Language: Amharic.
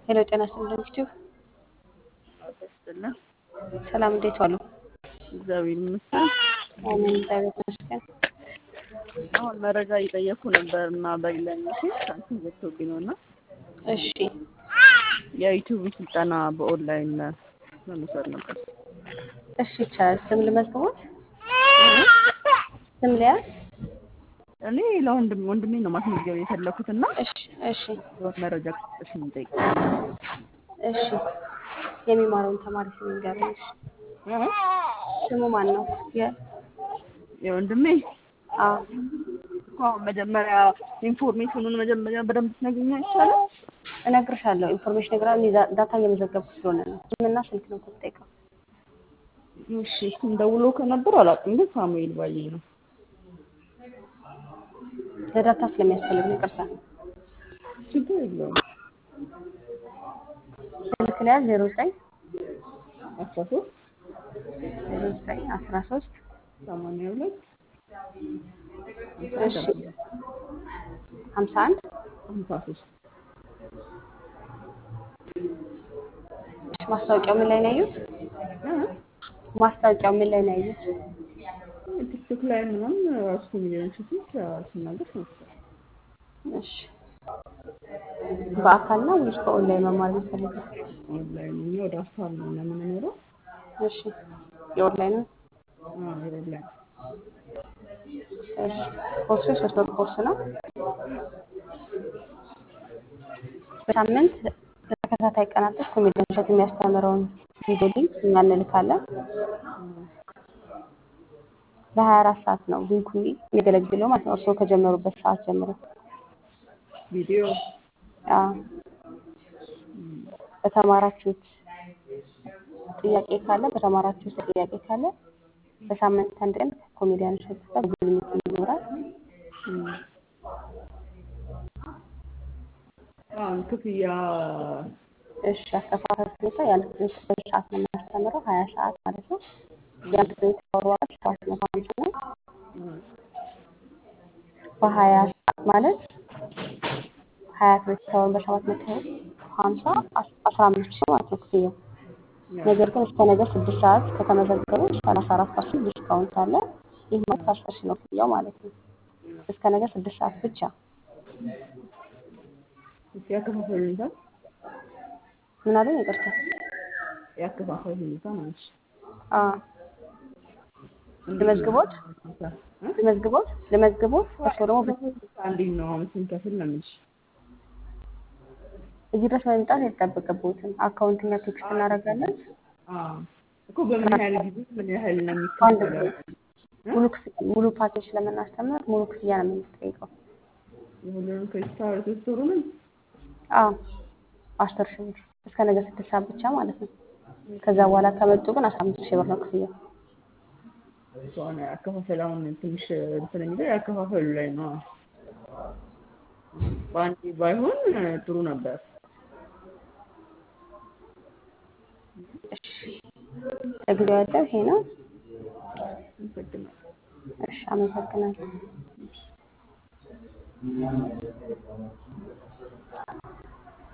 ሄሎ ጤና ይስጥልኝ ዩቲዩብ ይስጥልን። ሰላም እንዴት ዋሉ? እግዚአብሔር ይመስገን። አሜን እግዚአብሔር ይመስገን። አሁን መረጃ እየጠየኩ ነበር እና በሌላኛው ሴት ሳንቲም ዘግቶብኝ ነው እና እሺ የዩቲዩብ ስልጠና በኦንላይን ለመውሰድ ነበር። እሺ ይቻላል። ስም ልመዝግቦት? ስም ሊያዝ? እኔ ለወንድም ወንድሜ ነው ማስመዝገብ የፈለኩት እና እሺ እሺ የሆነ መረጃ ክስጥሽ የምጠይቅ እሺ የሚማረውን ተማሪ ስም ንገረኝ። እሺ ስሙ ማን ነው? የ የወንድሜ አዎ እኮ አሁን መጀመሪያ ኢንፎርሜሽኑን መጀመሪያ በደንብ ትነግሪኝ አይቻልም? እነግርሻለሁ። ኢንፎርሜሽን ነገር እኔ ዳ- ዳታ እየመዘገብኩ ስለሆነ ነው። ስምና ስልክ ነው የምትጠይቀው። እሺ እሱም ደውሎ ከነበር አላውቅም፣ ግን ሳሙኤል ባዬ ነው። ለዳታ ስለሚያስፈልግ ነው። ይቅርታ። ችግር የለውም። ስልክ ሊያዝ ዜሮ ዘጠኝ አስራ ሶስት ዜሮ ዘጠኝ አስራ ሶስት ሰማንያ ሁለት እሺ ሀምሳ አንድ ሀምሳ ሶስት እሺ ማስታወቂያው ምን ላይ ነው ያዩት? ማስታወቂያው ምን ላይ ነው ያዩት? ቲክቶክ ላይ ምናምን ራሱ ሚሊዮን ሴቶች ሲናገር ነበር። እሺ በአካል ነው ወይስ በኦንላይን መማር የምትፈልገው? ኦንላይን እኛ ወደ ሀሳብ ነው የምንኖረው። እሺ የኦንላይን ነው። ኦንላይን እሺ ኮርሱ የሶስት ወር ኮርስ ነው። በሳምንት ለተከታታይ ቀናቶች ኮሜዲያን እሸት የሚያስተምረውን ቪዲዮ ሊንክ እኛ እንልካለን። ለሀያ አራት ሰዓት ነው ሊንኩ የሚያገለግለው ማለት ነው። እርስዎ ከጀመሩበት ሰዓት ጀምሮ ቪዲዮ አዎ። በተማራችሁት ጥያቄ ካለ በተማራችሁት ጥያቄ ካለ በሳምንት አንድ ቀን ኮሜዲያን እሸት ጋር ጉብኝት ይኖራል። አሁን ክፍያ እሺ አከፋፈል ሁኔታ የአንድ ክሬዲት በሰዓት ነው የምናስተምረው ሀያ ሰዓት ማለት ነው። የአንድ ክሬዲት አወር ዋጋ ሰባት መቶ ሀምሳ ነው። በሀያ ሰዓት ማለት ሀያ ክሬዲት አወር በሰባት መቶ ሀምሳ አስራ አምስት ሺህ ማለት ነው ክፍያው። ነገር ግን እስከ ነገ ስድስት ሰዓት ከተመዘገቡ ሰላሳ አራት ፐርሰንት ዲስካውንት አለ። ይህ ማለት አስር ሺህ ነው ክፍያው ማለት ነው። እስከ ነገ ስድስት ሰዓት ብቻ። ያከፋፈል ሁኔታ ምን አለኝ? ይቅርታ። ያከፋፈል ሁኔታ ማለት ነው። አዎ ልመዝግቦት ልመዝግቦት ልመዝግቦት እርስዎ ደግሞ እንዴት ነው አሁን ስንከፍል ነው የምልሽ? እዚህ ድረስ መምጣት አይጠበቅብዎትም። አካውንትና ቴክስት እናደርጋለን። አዎ እኮ በምን ያህል ጊዜ ምን ያህል ነው በአንድ የሚከፈለው? ሙሉ ክፍያ ሙሉ ፓኬጅ ስለምናስተምር ሙሉ ክፍያ ነው የምንጠይቀው። የሁሉንም ክሬዲት አወር ሶስት ወሩንም አዎ አስር ሺህ ብር እስከ ነገ ስድስት ሰዓት ብቻ ማለት ነው። ከዛ በኋላ ከመጡ ግን አስራ አምስት ሺህ ብር ነው ክፍያው። ከሆነ አከፋፈል አሁን ትንሽ እንትን የሚለው ያከፋፈሉ ላይ ነው። በአንዴ ባይሆን ጥሩ ነበር። እሺ ለጊዜው ያለው ይሄ ነው። አመሰግናለሁ። እሺ አመሰግናለሁ።